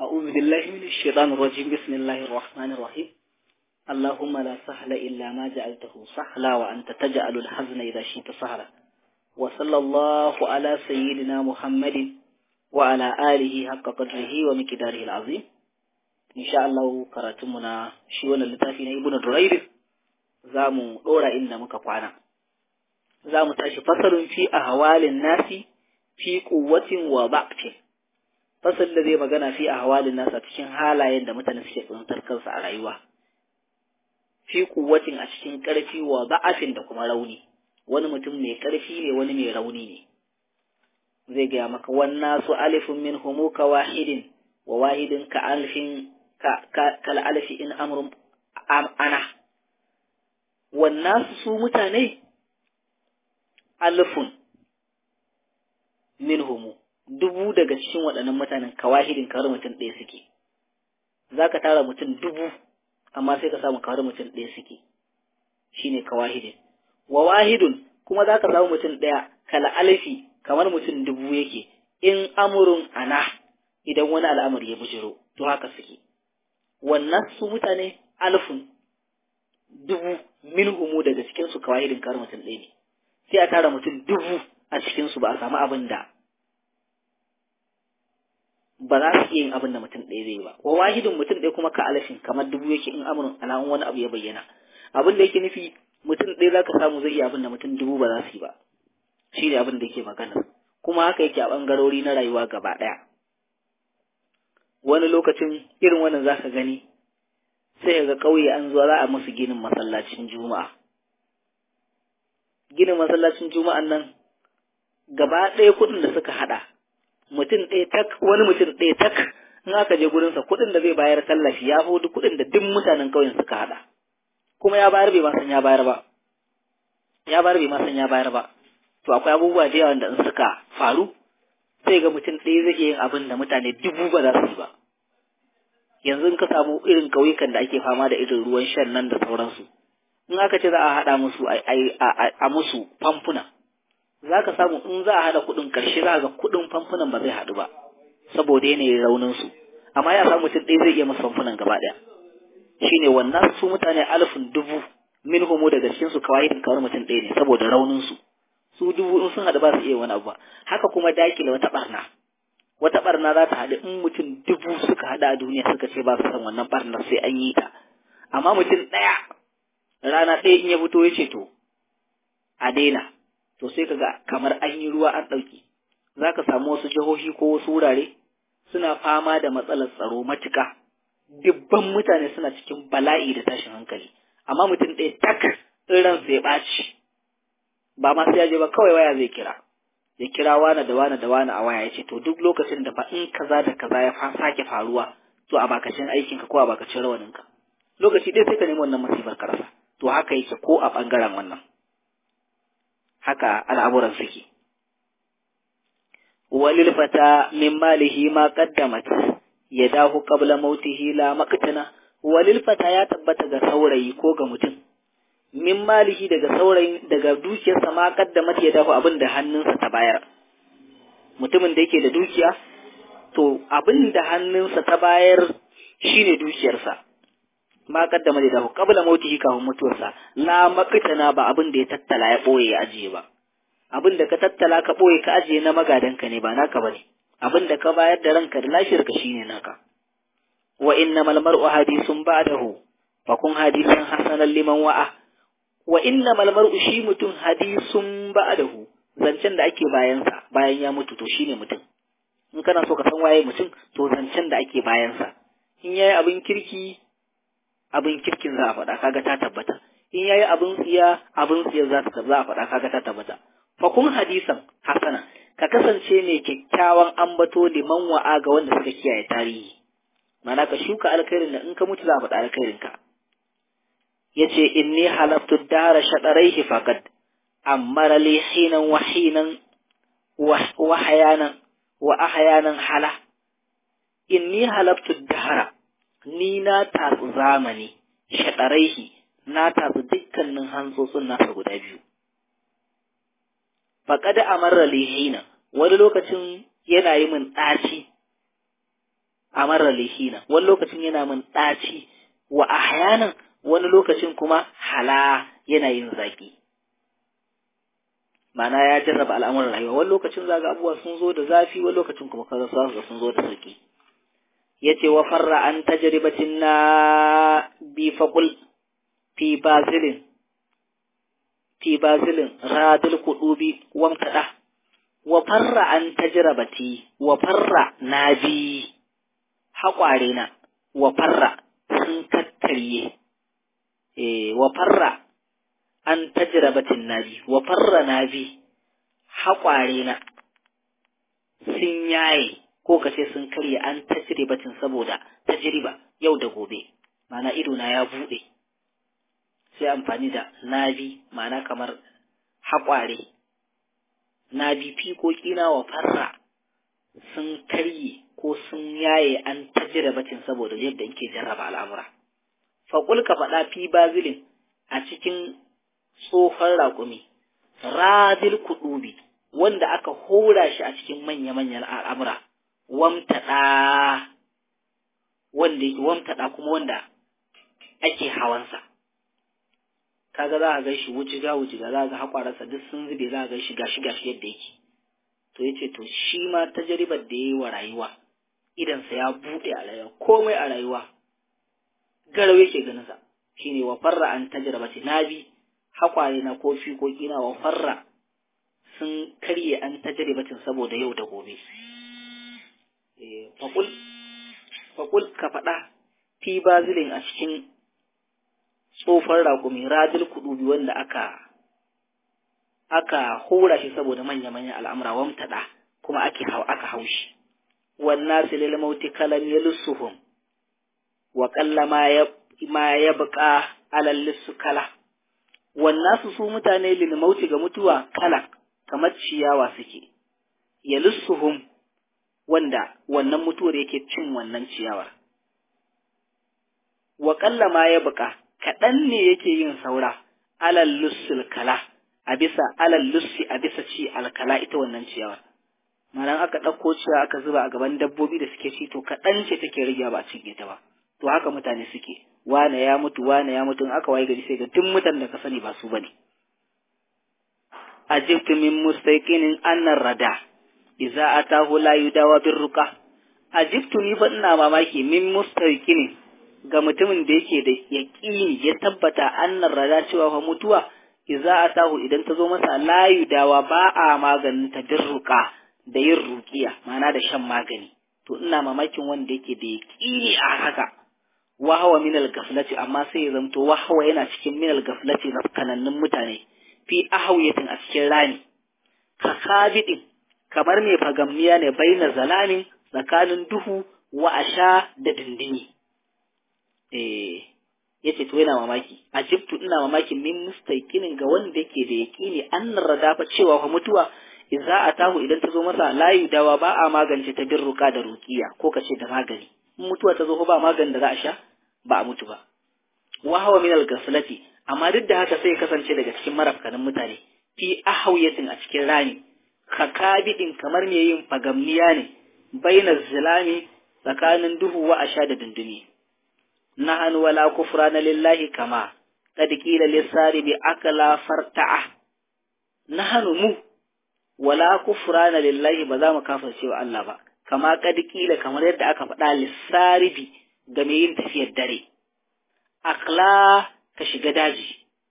أعوذ بالله من الشيطان الرجيم بسم الله الرحمن الرحيم اللهم لا سهل إلا ما جعلته سهلا وأنت تجعل الحزن إذا شئت سهلا وصلى الله على سيدنا محمد وعلى آله حق قدره ومقداره العظيم إن شاء الله كراتمنا شيوان اللتافين ابن درير زامو دورا إن مكفانا زامو تاشي فصل في أهوال الناس في قوة وضعف fasal da zai magana fi a hawalin nasa cikin halayen da mutane suke tsuntar kansu a rayuwa fi kuwatin a cikin ƙarfi wa ba'afin da kuma rauni wani mutum mai ƙarfi ne wani mai rauni ne zai gaya maka wannan su alifin min humu ka wahidin wa wahidin ka alfin kal alfi in amrun ana wannan su mutane alfun min humu dubu daga cikin waɗannan mutanen kawahidin kawar mutum ɗaya suke za ka tara mutum dubu amma sai ka samu kawar mutum ɗaya suke shine kawahidin wa wahidun kuma za ka samu mutum ɗaya kala alfi kamar mutum dubu yake in amurun ana idan wani al'amari ya bujiro to haka suke wannan su mutane alfun dubu min humu daga cikinsu kawahidin kawar mutum ɗaya ne sai a tara mutum dubu a cikinsu ba a samu abin da ba za su iya yin abin da mutum ɗaya zai ba wa wahidin mutum ɗaya kuma ka alafin kamar dubu yake in amurin alamun wani abu ya bayyana abin da yake nufi mutum ɗaya za ka samu zai iya abin da mutum dubu ba za su yi ba shi ne abin da yake magana kuma haka yake a ɓangarori na rayuwa gaba ɗaya wani lokacin irin wannan za ka gani sai ga ƙauye an zuwa za a musu ginin masallacin juma'a ginin masallacin juma'an nan gaba ɗaya kuɗin da suka haɗa mutum ɗaya tak wani mutum ɗaya tak in aka je gurinsa kuɗin da zai bayar tallafi ya fi duk kuɗin da duk mutanen ƙauyen suka haɗa kuma ya bayar bai ma san ya bayar ba ya bayar bai ma san ya bayar ba to akwai abubuwa da yawa da in suka faru sai ga mutum ɗaya zai iya yin abin da mutane dubu ba za su yi ba yanzu in ka samu irin ƙauyukan da ake fama da irin ruwan shan nan da sauransu in aka ce za a haɗa musu a musu famfuna za ka samu in za a haɗa kuɗin ƙarshe za ga kuɗin famfunan ba zai haɗu ba saboda yanayin raunin su amma ya samu mutum ɗaya zai iya masa famfunan gaba ɗaya shine wannan su mutane alfin dubu min homo daga cikin su kawai kawar mutum ɗaya ne saboda raunin su su dubu in sun haɗu ba su iya wani abu ba haka kuma dakile wata ɓarna wata ɓarna za ta haɗu in mutum dubu suka haɗu a duniya suka ce ba su san wannan ɓarnar sai an yi ta amma mutum ɗaya rana ɗaya in ya fito ya ce to a daina to sai kaga kamar an yi ruwa an ɗauki za ka samu wasu jihohi ko wasu wurare suna fama da matsalar tsaro matuƙa dubban mutane suna cikin bala'i da tashin hankali amma mutum ɗaya tak in ransa ya ɓaci ba ma sai ya je ba kawai waya zai kira ya kira wane da wane da wane a waya ya ce to duk lokacin da fa in kaza da kaza ya sake faruwa to a bakacin aikinka ko a bakacin rawaninka lokaci ɗaya sai ka nemi wannan masifar ka rasa to haka yake ko a ɓangaren wannan haka al'amuran suke. Walil fata min malihi ma qaddamat ya dahu qabla mautihi la maqtana walil fata ya tabbata ga saurayi ko ga mutum min malihi daga saurayi daga dukiyarsa ma qaddamat ya dahu abin da hannunsa ta bayar mutumin da yake da dukiya to abin da hannunsa ta bayar shine dukiyarsa ma kaddama da dahu qabla mautihi kafin mutuwarsa la maqtana ba abin da ya tattala ya boye ya ajiye ba abin da ka tattala ka boye ka ajiye na magadanka ne ba naka bane abin da ka bayar da ranka da lafiyar ka shine naka wa innamal mar'u hadithun ba'dahu fa kun hadisan hasanan liman wa'a wa innamal mar'u shi mutum hadisun ba'dahu zancen da ake bayansa bayan ya mutu to shine mutum in kana so ka san waye mutum to zancen da ake bayansa in yayi abin kirki abin kirkin za a faɗa kaga ta tabbata in yayi abin tsiya abin tsiya za ta za a faɗa kaga ta tabbata fa kun hadisan hasana ka kasance mai kyakkyawan ambato liman wa'a ga wanda suka kiyaye tarihi mana ka shuka alkhairin da in ka mutu za a faɗa alkhairin ka yace inni halaftu dara shadaraihi faqad amara li hinan wa hinan wa hayanan wa ahyanan hala inni halaftu dara ni na tatsu zamani shaɗaraihi na tatsu dukkanin hantsotsin nasa guda biyu. Faƙada a marar lihina wani lokacin yana yi min ɗaci amara lihina wani lokacin yana min ɗaci wa ahyanan wani lokacin kuma hala yana yin zaki ma'ana ya jarraba al'amuran rayuwa wani lokacin zaga abubuwa sun zo da zafi wani lokacin kuma kaza su sun zo da sauki yace wa farra an tajribatin na bi faqul fi bazilin fi bazilin radil kudubi wamtada wa farra an tajrabati wa farra nabi haƙware na wa farra sun kakkarye eh wa farra an tajrabatin nabi wa farra nabi haƙware na sun yaye ko kace sun karye an tajribatin saboda tajriba yau da gobe ma'ana ido na ya bude sai amfani da nabi ma'ana kamar haƙware nabi fiƙoƙi na wa farra sun karye ko sun yaye an tajribatin saboda yadda yake jarraba al'amura faƙul ka faɗa fi bazilin a cikin tsohon raƙumi radil kuɗubi wanda aka hora shi a cikin manya-manyan al'amura wamtaɗa wanda yake wamtaɗa kuma wanda ake hawansa kaga za a ga shi wujiga wujiga za a ga haƙwararsa duk sun zube za a ga shi gashi gashi yadda yake to yace to shi ma tajribar da yayi wa rayuwa idansa ya buɗe a rayuwa komai a rayuwa garau yake ganin sa shine wa farra an tajrabati nabi haƙware na ko fiƙoƙi na wa farra sun karye an tajribatin saboda yau da gobe faƙul faƙul ka faɗa fi bazilin a cikin tsofar raƙumi radil kuɗubi wanda aka aka hora shi saboda manya-manyan al'amura wamtaɗa kuma ake hau aka haushi wannan silil mauti kalam yalussuhum wa qalla ma ya ma yabqa alal lissu kala wannan su su mutane lil mauti ga mutuwa kala kamar ciyawa suke yalussuhum wanda wannan mutuwar yake cin wannan ciyawar wa qalla ma yabqa kaɗan ne yake yin saura alal lussul kala a bisa alal lussi a bisa ci alkala ita wannan ciyawar malan aka ɗauko ciyawa aka zuba a gaban dabbobi da suke ci to kaɗan ce take rage ba a cinye ta ba to haka mutane suke wane ya mutu wane ya mutu in aka waye gari sai ga duk mutanen da ka sani ba su bane ajibtu min mustaqinin annar rada idza atahu la yudawa birruqa ajibtu ni fa ina mamaki min mustaqinin ga mutumin da yake da yaqini ya tabbata annar rada cewa fa mutuwa idza atahu idan ta zo masa la yudawa ba a maganin ta birruqa da yin ruqiya ma'ana da shan magani to ina mamakin wanda yake da yaqini a haka wahawa minal gaflati amma sai ya zamto wahawa yana cikin minal gaflati na kanannun mutane fi ahawiyatin a cikin rani ka kabidin kamar mai fagamniya ne baina zalamin tsakanin duhu wa asha da dindini eh yace to yana mamaki ajibtu ina mamaki min mustaqinin ga wanda yake da yaqini annar radafa cewa fa mutuwa idza atahu idan ta zo masa layu dawa ba a magance ta birruka da ruqiya ko kace da magani mutuwa ta zo ba maganin da za a sha ba a mutu ba wa hawa min al-ghaflati amma duk da haka sai ya kasance daga cikin marafkanin mutane fi ahawiyatin a cikin rani kakabidin kamar me yin fagamniya ne baina zilami tsakanin duhu wa asha da dundumi nahanu wala kufrana lillahi kama qad qila lisari bi akala farta'a nahanu mu wala kufrana lillahi ba za mu kafirce wa Allah ba kama kad kila kamar yadda aka faɗa lissaribi ga mai yin tafiyar dare akla ka shiga daji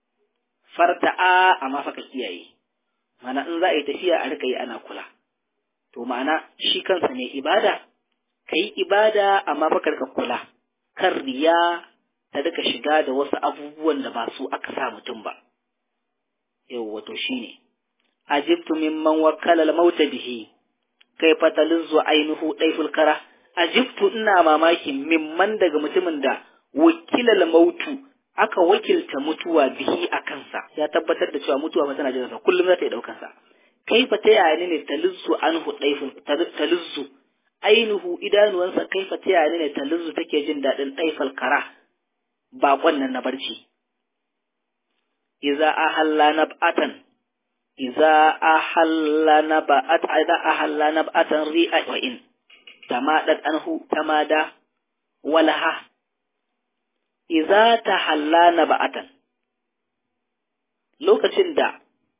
farta'a amma fa ka kiyaye mana in za a yi tafiya a rika yi ana kula to ma'ana shi kansa ne ibada ka yi ibada amma fa ka rika kula kan riya ta rika shiga da wasu abubuwan da ba su aka sa mutum ba yau wato shine ajibtu mimman wakkala al-mauta bihi kai fatalizzu ainihu ɗaiful kara ajibtu ina mamaki mimman daga mutumin da wakilal mautu aka wakilta mutuwa bihi a kansa ya tabbatar da cewa mutuwa fa tana jiransa kullum za ta yi ɗaukan sa kai fa ta yaya ne talizzu anhu ɗaiful talizzu ainihu idanuwansa kai fa ta yaya ne talizzu take jin daɗin ɗaifal kara baƙon nan na barci iza ahalla nab'atan iza ahalla naba'at idza ahalla nab'atan ri'a wa in tamadat anhu tamada walaha idza tahallana ba'atan lokacin da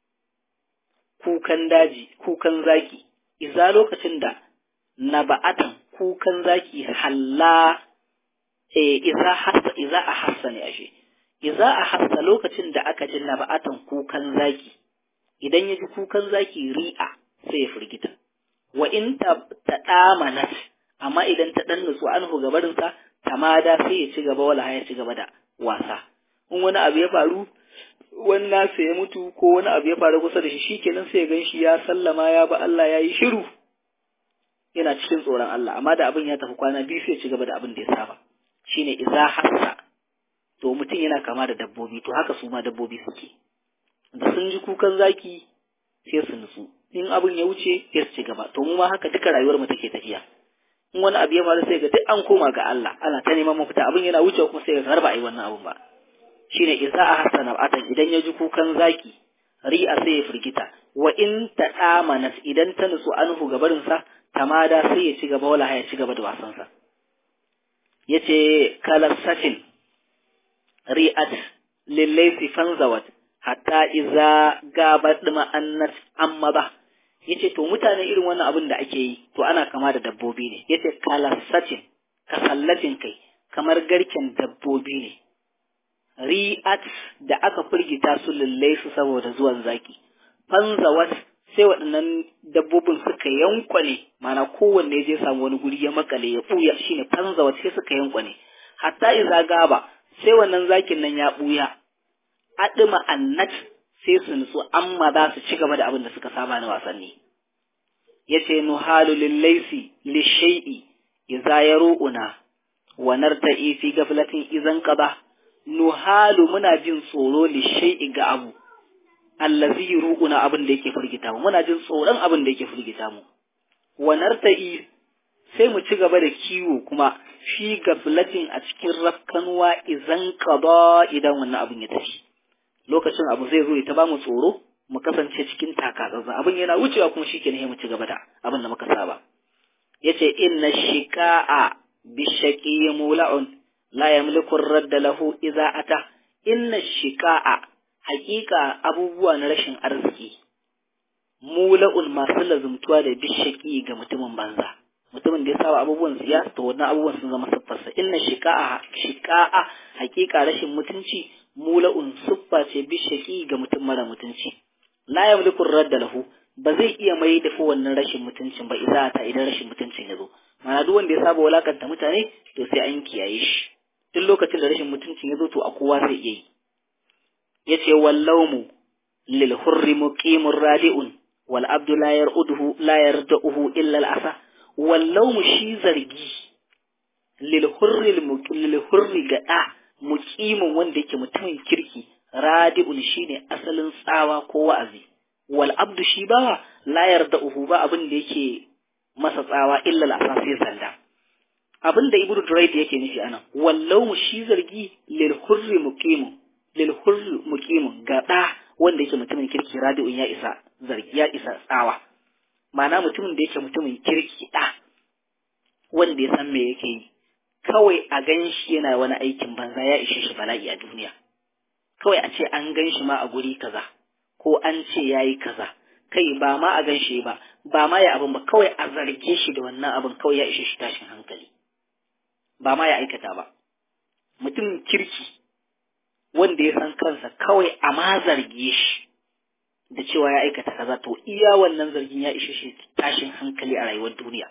kukan daji kukan zaki idza lokacin da naba'atan kukan zaki halla eh idza hassa idza ahassa ne ashe idza ahassa lokacin da aka ji naba'atan kukan zaki idan ya ji kukan zaki ri'a sai ya firgita wa in ta damanat amma idan ta dan nutsu anhu gabarinsa tamada sai ya ci gaba wala ya ci gaba da wasa in wani abu ya faru wani nasa ya mutu ko wani abu ya faru kusa da shi shikenan sai ya gan shi ya sallama ya ba Allah ya yi shiru yana cikin tsoron Allah amma da abin ya tafi kwana biyu sai ya ci gaba da abin da ya saba shine iza hassa to mutum yana kama da dabbobi to haka su ma dabbobi suke da sun ji kukan zaki sai su nutsu in abin ya wuce sai su ci gaba to mu ma haka duka rayuwar mu take tafiya in wani abu ya faru sai ga duk an koma ga Allah ana ta neman mafita abin yana wuce kuma sai ga har ba a yi wannan abun ba shine isa a hasana atan idan ya ji kukan zaki ri'a sai ya firgita wa in ta amanat idan ta nutsu anhu gabarin sa tamada sai ya ci gaba wala ya ci gaba da wasan sa yace kalassatin ri'at lillaisi fanzawat hatta iza gabat ma'annat amma ba yace to mutane irin wannan abin da ake yi to ana kama da dabbobi ne yace kalassatin kasallatin kai kamar garken dabbobi ne ri'at da aka firgita su lullai su saboda zuwan zaki fanzawat sai waɗannan dabbobin suka yankwane mana kowanne je samu wani guri ya makale ya buya shine fanzawat sai suka yankwane hatta iza gaba sai wannan zakin nan ya buya adima annat sai su nutsu amma za su ci gaba da abin da suka saba na wasanni yace nuhalu lillaisi lishai'i idza yaru'una wa narta'i fi gaflatin idan qada nuhalu muna jin tsoro lishai'i ga abu allazi yuru'una abin da yake firgita mu muna jin tsoron abin da yake firgita mu wa narta'i sai mu ci gaba da kiwo kuma fi gaflatin a cikin rafkanuwa idan qada idan wannan abin ya tafi lokacin abu zai zo ya ta ba mu tsoro mu kasance cikin takatsantsan abin yana wucewa kuma shi kenan mu ci gaba da abin da muka saba yace inna shika'a bishaqi mula'un la yamliku ar-radd lahu idza ata inna shika'a haƙiƙa abubuwa na rashin arziki mula'un masu lazumtuwa da bishaqi ga mutumin banza mutumin da ya saba abubuwan siya to wannan abubuwan sun zama siffarsa inna shika'a shika'a haƙiƙa rashin mutunci mula'un siffa ce bishaqi ga mutum mara mutunci la yamliku radda lahu ba zai iya mai da wannan rashin mutuncin ba idan ta idan rashin mutuncin ya zo mana duk wanda ya saba walakanta mutane to sai an kiyaye shi duk lokacin da rashin mutuncin ya zo to a kowa zai iya yi yace wallawmu lil hurri muqimur radi'un wal abdu la yar'uduhu la yarda'uhu illa al asa wallawmu shi zargi lil hurri lil hurri ga da muqimin wanda yake mutumin kirki radi'un shine asalin tsawa ko wa'azi wal abdu shi bawa la yarda'uhu ba abin da yake masa tsawa illa al-asasi sanda abin da ibnu durayd yake nufi anan wallau shi zargi lil hurri muqimun lil hurri muqimun ga da wanda yake mutumin kirki radi'un ya isa zargi ya isa tsawa ma'ana mutumin da yake mutumin kirki da wanda ya san me yake yi kawai a gan shi yana wani aikin banza ya ishe shi bala'i a duniya kawai a ce an gan shi ma a guri kaza ko an ce ya yi kaza kai ba ma a gan shi ba ba ma ya abin ba kawai a zarge shi da wannan abin kawai ya ishe shi tashin hankali ba ma ya aikata ba mutum kirki wanda ya san kansa kawai a ma zarge shi da cewa ya aikata kaza to iya wannan zargin ya ishe shi tashin hankali a rayuwar duniya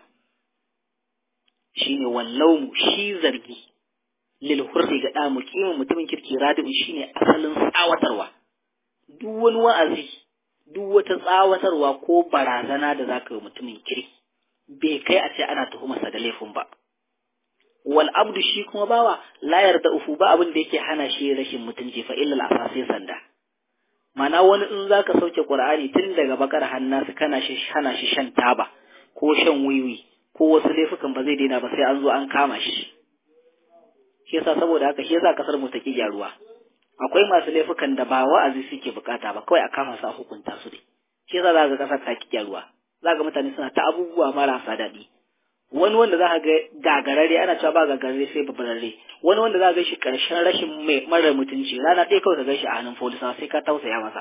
shine wallaumu shi zargi lil hurri ga da mukimin mutumin kirki radi'un shine asalin tsawatarwa duk wani wa'azi duk wata tsawatarwa ko barazana da zaka yi mutumin kirki bai kai a ce ana tuhumarsa da laifin ba wal abdu shi kuma bawa la yarda ufu ba abin da yake hana shi rashin mutunci fa illa al sanda mana wani in zaka sauke qur'ani tun daga bakar hannasu kana shi hana shi shan taba ko shan wiwi ko wasu laifukan ba zai daina ba sai an zo an kama shi shi yasa saboda haka shi yasa kasar mu ta ki gyaruwa akwai masu laifukan da ba wa'azi suke bukata ba kawai a kama su a hukunta su dai shi yasa zaka kasar ta ki gyaruwa zaka mutane suna ta abubuwa marasa daɗi wani wanda za ka ga gagararre ana cewa ba gagararre sai babararre wani wanda za ka ga shi ƙarshen rashin mai mara mutunci rana ɗaya kawai ka ga shi a hannun polisa sai ka tausaya masa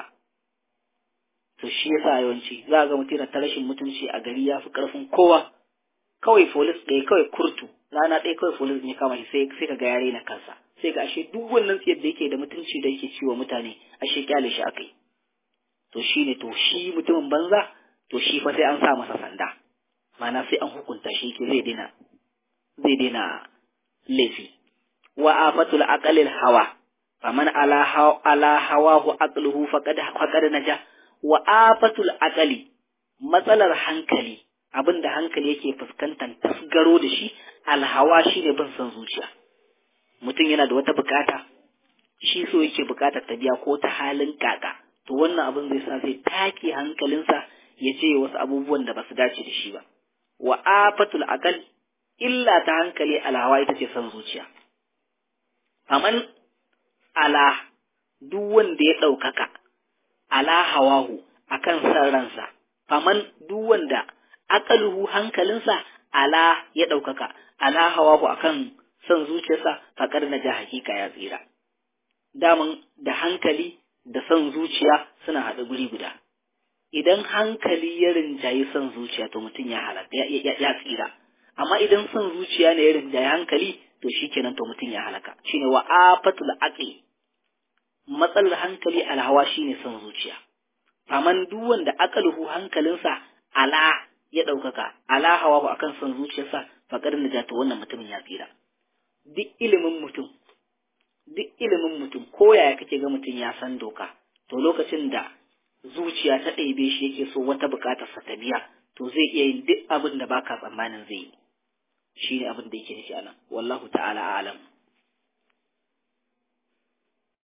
to shi yasa yawanci za ga mutum ta rashin mutunci a gari ya fi ƙarfin kowa kawai folis ɗaya kawai kurtu rana ɗaya kawai folis ne kama shi sai sai ka ga yare na kansa sai ga ashe duk wannan tsiyar da yake da mutunci da yake ciwo mutane ashe kyale shi akai to shi ne to shi mutumin banza to shi fa sai an sa masa sanda ma'ana sai an hukunta shi ke zai daina zai daina laifi wa afatul aqalil hawa faman ala hawa ala hawahu aqluhu faqad faqad naja wa afatul aqali matsalar hankali abinda hankali yake fuskantar tasgaro da shi alhawa shine bin son zuciya mutum yana da wata bukata shi so yake bukatar ta biya ko ta halin kaka to wannan abin zai sa zai take hankalinsa ya ce wasu abubuwan da ba su dace da shi ba wa afatul aqal illa ta hankali alhawa ita ce son zuciya faman ala duk wanda ya ɗaukaka ala hawahu akan san ransa faman duk wanda aqaluhu hankalinsa ala ya ɗaukaka ala hawahu akan son zuciyarsa faƙar na ja hakika ya tsira daman da hankali da son zuciya suna haɗa guri guda idan hankali ya rinjayi son zuciya to mutum ya halatta ya tsira amma idan son zuciya ne ya rinjayi hankali to shikenan to mutum ya halaka shine wa afatul aqli matsalar hankali alhawa shine son zuciya faman duk wanda aqaluhu hankalinsa ala ya ɗaukaka ala hawa akan son zuciyarsa faƙar najata wannan mutumin ya tsira duk ilimin mutum duk ilimin mutum ko yaya kake ga mutum ya san doka to lokacin da zuciya ta ɗebe shi yake so wata buƙatar sa ta biya to zai iya yin duk abin da baka tsammanin zai yi shine abin da yake nufi anan wallahu ta'ala a'lam